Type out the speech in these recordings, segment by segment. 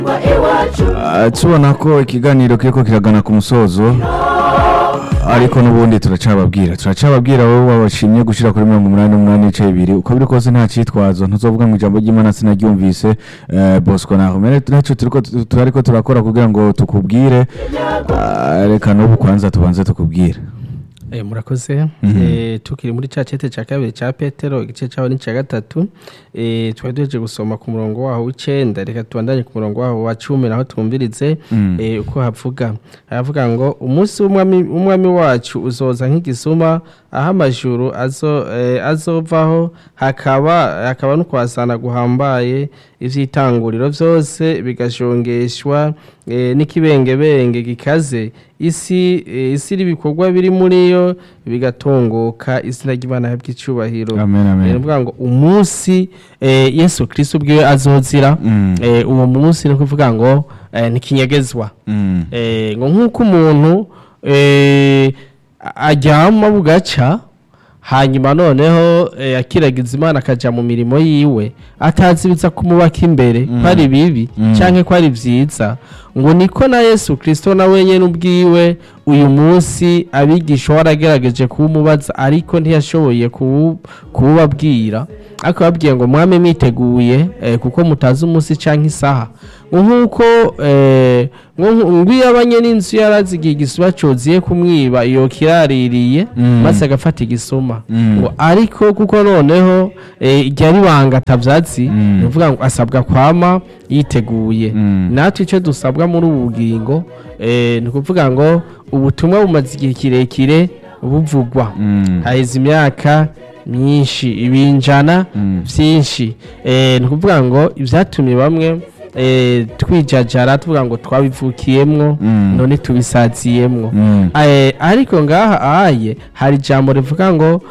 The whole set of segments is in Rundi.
Ah, tubona ko ikiganiro kiriko kiragana ku musozo ariko n'ubundi turacababwira turacababwira wowe wabashimye gushira kuri mirongo umunani n'umunani n'ibice bibiri uko biri kose nta citwazo ntuzovuga ngo ijambo ry'imana sinaryumvise eh, bosco nahomere naco turiko turariko turakora kugira ngo tukubwire Ah, reka n'ubu kwanza tubanze tukubwire Eh, murakoze Mhm. eh, tukiri muri ca cete ca kabiri ca petero igice caho ni ca gatatu eh, twari duheje gusoma ku murongo waho w'icenda reka tubandanye ku murongo waho wa cumi naho twumvirize Mm. eh, uko havuga haravuga ngo umunsi w'umwami w'umwami wacu uzoza nk'igisuma aho amajuru azo, eh, azovaho hakaba hakaba no kwasana guhambaye ivy'itanguriro vyose bigashongeshwa eh, n'ikibengebenge gikaze isi eh, isi ibikorwa biri muri yo bigatongoka izina ry'imana y'icubahiro amen ni amen ukuvuga ngo umunsi eh, yesu kristo ubwiwe azozira Mm. eh, uwo munsi ni ukuvuga ngo eh, ntikinyegezwa Mm. eh, ngo nk'uko umuntu eh, a- aryama bugaca hanyuma noneho eh, akiragiza imana akaja mu mirimo yiwe atazi biza kumubaka imbere ko ari bibi Mm. canke ko ari vyiza ngo niko na yesu kristo na wenyene ubwiwe uyu munsi abigisha waragerageje kuwumubaza ariko ntiyashoboye kuwu- kuwubabwira ariko babwiye ngo mwame mwiteguye eh, kuko mutazi umunsi canke isaha ngo nk'uko eh, ngo nku- ngo iyo abanye n'inzu yarazi igihe igisuma coziye kumwiba iyo kiraririye Mm. maze agafata igisuma Mm. ngo ariko kuko noneho eh, igihe ari banga atavyazi Mm. ni ukuvuga ngo asabwa kwama yiteguye Mm. natwe icyo dusabwa muri ubu bugingo eh, ni ukuvuga ngo ubutumwa bumaze igihe kirekire buvugwa Mm. haheze imyaka myinshi ibinjana Mm. byinshi Eh, ni ukuvuga ngo ibyatumye bamwe eh, twijajara tuvuga ngo twabivukiyemwo Mm. none tubisaziyemwo Mm. Eh, ariko ngaha ahaye hari ijambo rivuga ngo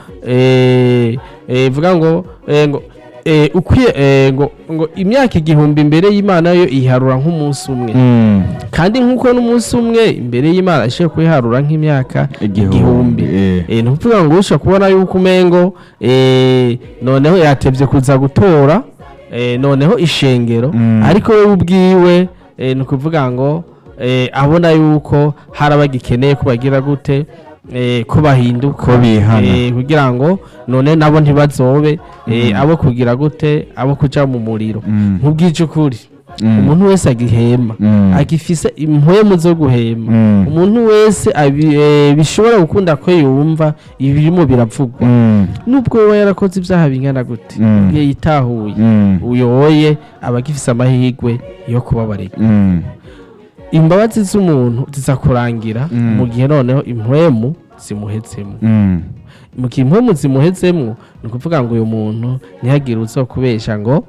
eh, eh, rivuga ngo eh, ngo eh, ukwiye eh, ngo ngo imyaka igihumbi imbere y'imana yo iharura nk'umunsi umwe Mm. kandi nk'uko n'umunsi umwe imbere y'imana ishobora kuyiharura nk'imyaka Igihumbi, igihumbi eh. Eh, ni ukuvuga ngo ushobora kubona yuko umengo eh, noneho yatevye kuza gutora eh, noneho ishengero Mm. ariko we ubwiwe eh, ni ukuvuga ngo eh, abona yuko hari abagikeneye ko bagira gute eh, ko bahinduka Ko bihana. eh, kugira ngo none nabo ntibazobe eh, abo kugira gute abo kuja mu muriro Mm. nk'ubwije ukuri Mm. umuntu wese agihema Mm. agifise impwemu zo guhema Mm. umuntu wese abi- eh, bishobora gukunda ko yumva ibirimo biravugwa Mm. nubwo wowe yarakoze ibyaha bingana gute Mm. iyo yitahuye Mm. uyoboye aba agifise amahirwe yo kubabarira Mm. imbabazi z'umuntu ziza kurangira Mm. mu gihe noneho impwemu zimuhezemo Mm. mu gihe impwemu zimuhezemo ni ukuvuga ngo uyu muntu ntihagire uzo kubesha ngo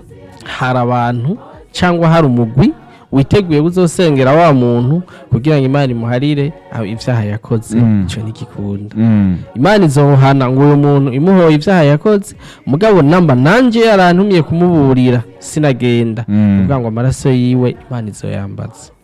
hari abantu cyangwa hari umugwi witeguye uzosengera wa muntu kugira ngo imana imuharire aho ibyaha yakoze Mm. icyo ntigikunda Mm. imana izohana ngo uyu muntu imuhoye ibyaha yakoze mugabo namba nanjye yarantumye kumuburira sinagenda Mm. kuvuga ngo amaraso yiwe imana izoyambaza